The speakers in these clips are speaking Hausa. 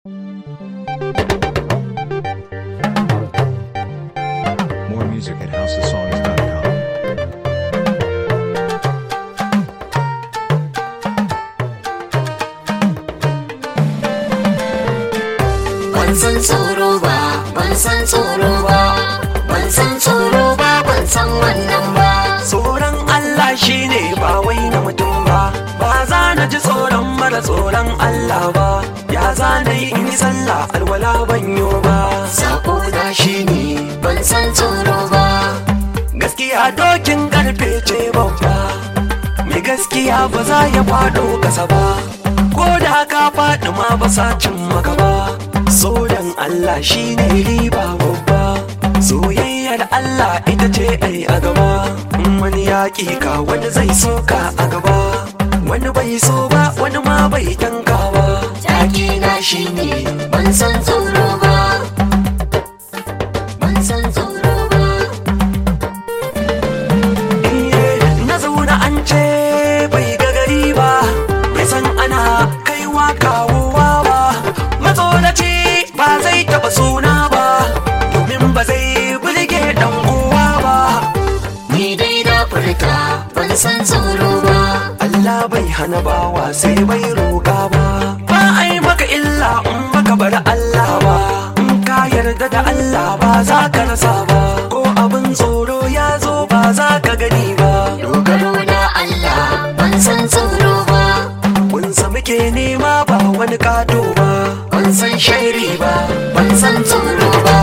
More music at houseofsongs.com. ban san tsoro ba ban san tsoro ba ban san tsoro ba ban san wannan ba tsoron Allah shine ba wai na mutum ba ba za na ji tsoron mara tsoron Allah ba ya za na yi in yi sallah alwala banyo ba sako na shine ban san tsoro ba gaskiya dokin karfe ce babba mai gaskiya ba za ya faɗo kasa ba ko da ka faɗi ma ba sa cin maka ba tsoron Allah shine riba babba soyayyar Allah ita ce ai a gaba in wani yaƙi ka wani zai soka a gaba wani bai so ba wani ma bai tanka ba take na shine ban san tsoro ba ban san tsoro ba Iye, na zauna an ce bai ga gari ba bai san ana kaiwa kawowa ba matsoraci ba zai taba suna ba domin ba zai bulge dan uwa ba ni dai na furta ban san tsoro ba Allah bai hana bawa sai bai roƙa ba ba ai maka illa in baka bar Allah ba in ka yarda da Allah ba za ka rasa ba ko abin tsoro ya zo ba za ka gani ba dogaro na Allah ban san tsoro ba Kunsa muke nema ba wani kado ba ban san shairi ba ban san tsoro ba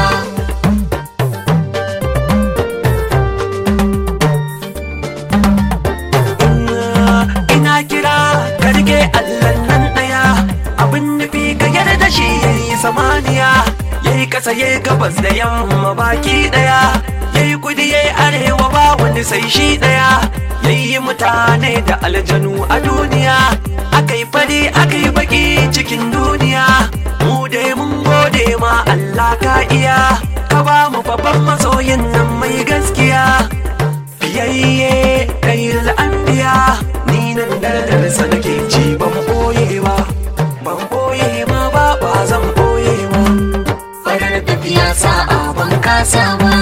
ina kira ka rike Allah nan daya abin nufi ka yarda shi yayi samaniya yayi kasa yayi gabas da yamma baki daya yayi kudi yayi arewa ba wani sai shi daya yayi mutane da aljanu a duniya akai fari akai baki cikin duniya mu dai mun gode ma Allah ka iya ka ba mu babban masoyin nan mai gaskiya fiyayye kayil anbiya ni nan dardarsa nake ci ban boye ba ban boye ma ba ba zan boye ba farar tafiya sa'a ban kasa ba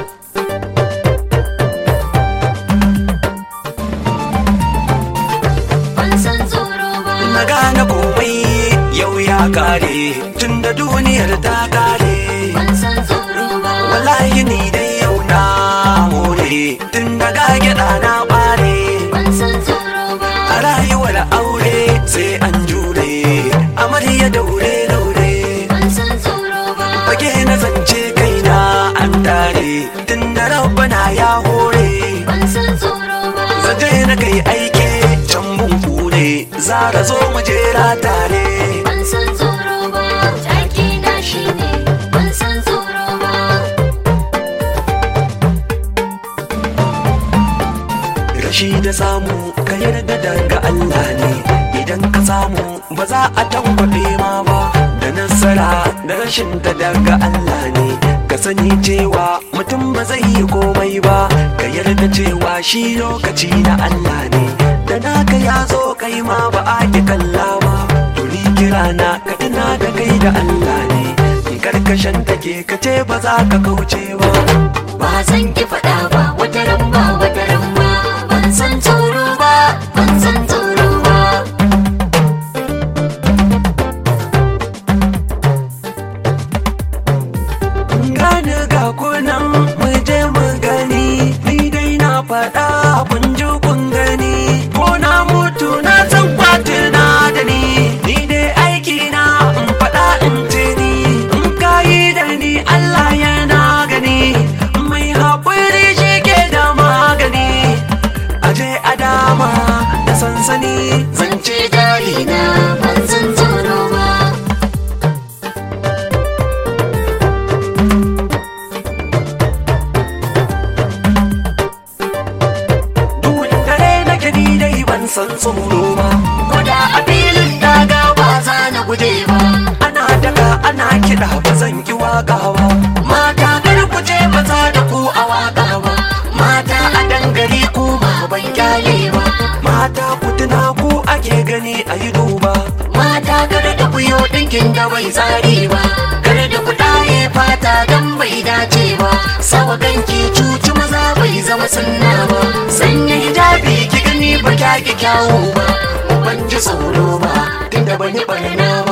ban san tsoro ba na gane komai yau ya kare tunda duniyar ta kare ban san tsoro ba wallahi ni dai yau na more tun daga gyaɗa na bare ban san tsoro ba a rayuwar aure sai an jure amarya daure daure ban san tsoro ba fage na zance kaina an tare tun da rabbana ya hore ban san tsoro ba zaje na kai aike can bunku ne zara zo mu jera tare ban san tsoro ba take na shine ban san tsoro ba rashi da samu ka yarda daga Allah ne idan ka samu ba za a tankwaɗe ma ba da nasara da rashin ta daga Allah ne ka sani cewa mutum ba zai yi komai ba ka yarda cewa shi lokaci na Allah ne da naka ya zo kai ma ba a ki kalla ba to ni kira na ka tuna da kai da Allah ne in karkashin take ka ce ba za ka kauce ba ba zan ki faɗa ba wata ran ba wata ran ba ban san tsoro ba ban san tsoro ba gani ga kunan mu je mu gani ni dai na faɗa kun ji kun gani ko na mutu na san kwatina da ni ni dai aiki na in faɗa in ce ni in kayi da ni Allah yana gani mai haƙuri shi ke da magani aje a dama da sansani zance jari na ban san tsoro ba duhun dare nake ni dai ban san tsoro ba koda a filin daga ba za na guje ba ana daga ana kiɗa ba zan ki waka ba mata kar ku je ba za da ku a waka ba mata a dangare ku ma ban kyale ba mata ku tuna ku ake gani a yi duba mata kar da ku yi ɗinkin da bai tsari ba kar da kuɗaye fata don bai dace ba sawa ganki cuci maza bai zama sunna ba sanya hijabi ki gani ba kya ki kyawu ba ban ji tsoro ba tunda ban yi barna ba